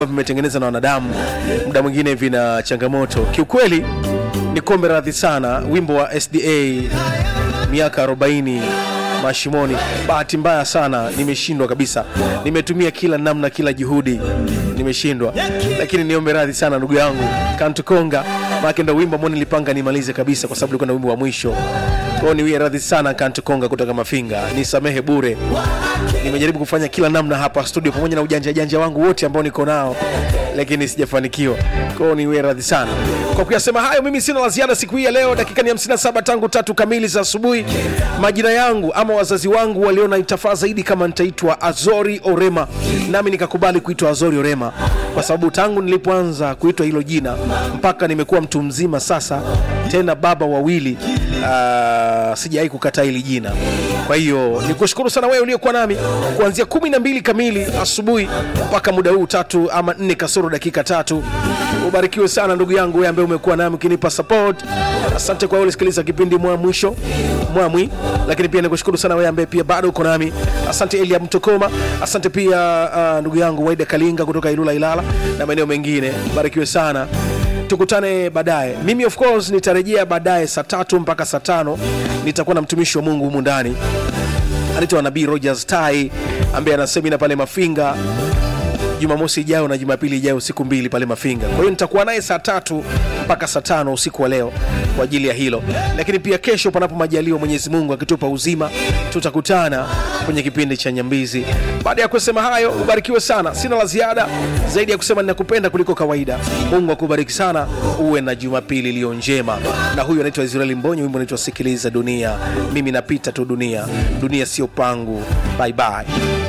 vimetengenezwa na wanadamu muda mwingine vina changamoto kiukweli ni kombe radhi sana wimbo wa sda miaka 40 mashimoni bahati mbaya sana nimeshindwa kabisa nimetumia kila namna kila juhudi nimeshindwa lakini niombe radhi sana ndugu yangu kantukonga maake ndo wimbo ambao nilipanga nimalize kabisa kwa sababu ulikuwa na wimbo wa mwisho kwao niwie radhi sana kantukonga kutoka mafinga nisamehe bure nimejaribu kufanya kila namna hapa studio pamoja na ujanja janja wangu wote ambao niko nao lakini sijafanikiwa kwao niwe radhi sana kwa kuyasema hayo mimi sina la ziada siku hii ya leo dakika ni 57 tangu tatu kamili za asubuhi majina yangu ama wazazi wangu waliona itafaa zaidi kama nitaitwa azori orema nami nikakubali kuitwa azori orema kwa sababu tangu nilipoanza kuitwa hilo jina mpaka nimekuwa mtu mzima sasa tena baba wawili uh, sijawai kukataa hili jina kwa hiyo nikushukuru sana wewe uliokuwa nami kuanzia kumi na mbili kamili asubuhi mpaka muda huu tatu ama nne kasoro dakika tatu ubarikiwe sana ndugu yangu wewe ambaye umekuwa nami ukinipa support asante kwa wewe ulisikiliza kipindi mwa mwisho mwamwi lakini pia nikushukuru sana wewe ambaye pia bado uko nami asante elia mtokoma asante pia uh, ndugu yangu waida kalinga kutoka ilula ilala na maeneo mengine barikiwe sana tukutane baadaye mimi of course nitarejea baadaye saa tatu mpaka saa tano nitakuwa na mtumishi wa mungu humu ndani anaitwa nabii rogers tai ambaye ana semina pale mafinga jumamosi ijayo na jumapili ijayo siku mbili pale mafinga kwa hiyo nitakuwa naye saa tatu mpaka saa tano usiku wa leo kwa ajili ya hilo lakini pia kesho panapo majaliwa mwenyezi mungu akitupa uzima tutakutana kwenye kipindi cha nyambizi baada ya kusema hayo ubarikiwe sana sina la ziada zaidi ya kusema ninakupenda kuliko kawaida mungu akubariki sana uwe na jumapili iliyo njema na huyu anaitwa israeli mbonyo wimbo unaitwa sikiliza dunia mimi napita tu dunia dunia sio pangu bye bye